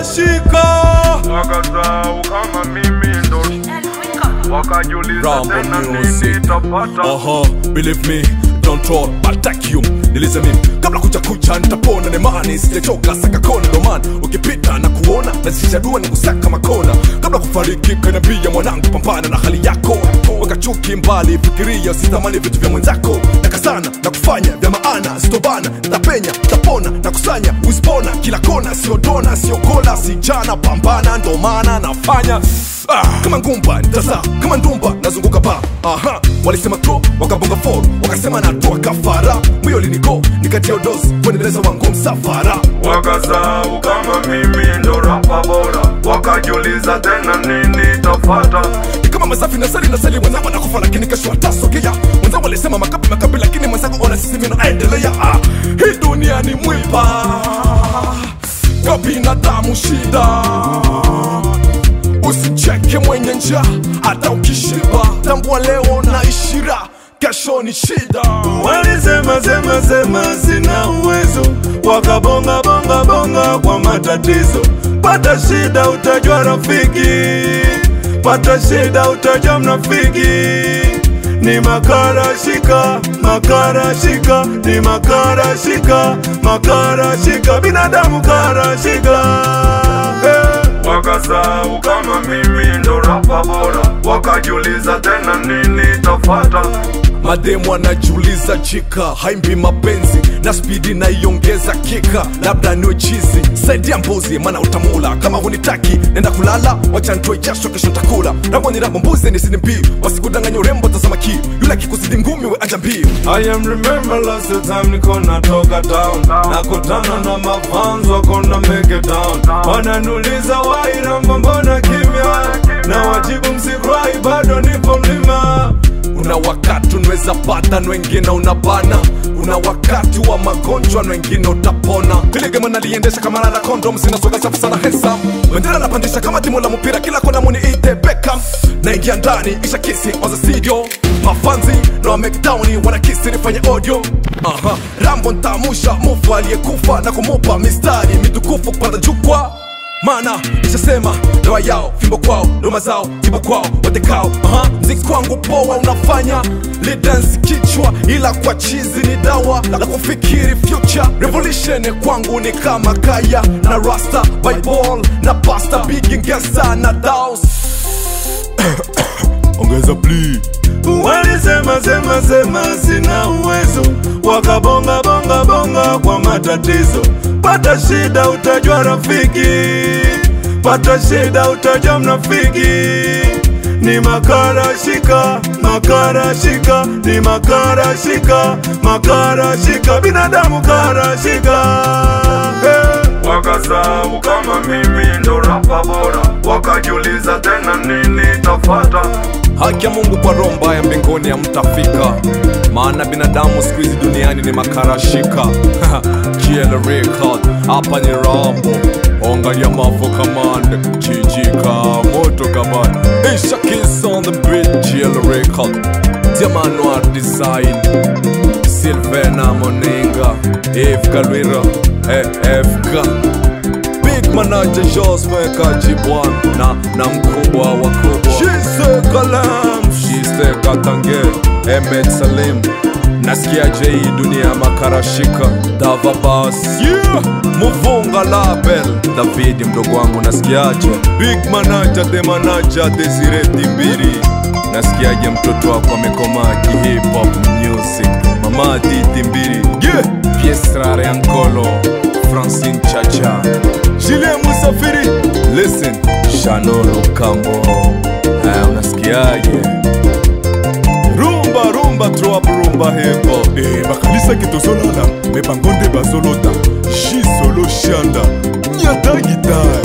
shika wakasahau kama mimi ndo wakajiuliza Rambo tena music. nini tapata Aha, believe me, don't troll, attack you Niliza mimi, kabla kucha kucha nitapona nemani Sijachoka saka kona doman Ukipita na kuona, nazisha dua ni kusaka makona Kabla kufariki kanambia mwanangu pambana na hali yako Weka chuki mbali, fikiria usitamani vitu vya mwenzako Nakazana na kufanya vya maana, sitobana Tapenya, tapona, na kusanya, uspona Kila kona, sio dona, sio kola, si jana Pambana, ndo maana nafanya Ah, kama ngumba nitazaa kama ndumba nazunguka ba aha walisema tro wakabonga for wakasema natoa kafara moyo liniko nikatia dozi kuendeleza wangu msafara wakasahau kama mimi ndo rapa bora wakajiuliza tena nini tafata ni kama masafi na sali na sali mwenzangu anakufa lakini kesho atasogea mwenzangu walisema makapi makapi lakini mwenzangu ona sisi mimi naendelea ah, hii dunia ni mwiba kwa binadamu shida usicheke mwenye njaa hata ukishiba tambua leo na ishira kesho ni shida walisema sema sema sina uwezo wakabonga bonga bonga kwa matatizo pata shida utajua rafiki pata shida utajua mnafiki ni makara shika makara shika ni makara shika makara shika binadamu kara shika hey. wakasahau kama mimi ndo rapa bora wakajiuliza tena nini tafata mademu anajiuliza chika haimbi mapenzi na spidi naiongeza kika labda niwe chizi saidia mbuzi mana utamula kama hunitaki nenda kulala wacha ntoe jasho kesho takula rambo ni rambo mbuzi ni sini mbiu wasikudanganya urembo tazama kiu yule akikuzidi ngumi we aja mbiu I am remember last time niko natoka town nakutana na mafans wako na make it down wananuliza wairamba mbona kimya na wajibu msifurahi bado nipo mlima una wakati unaweza pata na wengine unabana una wakati wa magonjwa na wengine utapona ile gema naliendesha kama nana kondom sinasoga safi sana hesam bendera napandisha kama timu la mpira kila kona muni ite Beckham naingia ndani isha kisi on the studio mafanzi na wa mcdowni wanakisi nifanye audio Aha. rambo ntamusha mufu aliyekufa na kumupa mistari mitukufu kupanda jukwa mana ishasema ndoa yao fimbo kwao doma zao tiba kwao watekao uh mziki kwangu poa unafanya lidansi kichwa ila kwa chizi ni dawa la kufikiri future revolution kwangu ni kama kaya na rasta bible na pasta bigingesa na daus ongeza pli walisema sema sema sina uwezo wakabonga bonga bonga kwa matatizo pata shida utajua rafiki pata shida utajua mnafiki ni makara shika makara shika ni makara shika makara shika binadamu kara shika hey. wakasahau kama mimi ndo rapa bora wakajiuliza tena nini tafata haki ya mungu kwa roho mbaya mbinguni hamtafika maana binadamu siku hizi duniani ni makarashika GL record hapa ni rambo ongalia mafo kamande chijika moto kabana isha kiss on the beat GL record diamanoir design silvena moninga ef kalwira eh, fk big manager jos mwekajibwan na, na mkubwa wa kubwa shise kalam shiste katange emet salim nasikia jei dunia makarashika dava bas yeah. muvunga label davidi mdogo wangu nasikiaje big manager the manager desire timbiri nasikiaje mtoto wako amekomaa kihip hop music mama diti mbiri yeah. piestrare ankolo francine chacha Julien Musafiri Listen Shanolo Kambo Haya unasikiaje Rumba rumba throw up rumba hip hop Eh, bakanisa kitozolala me bango nde bazolota ji solo shanda nyata gitare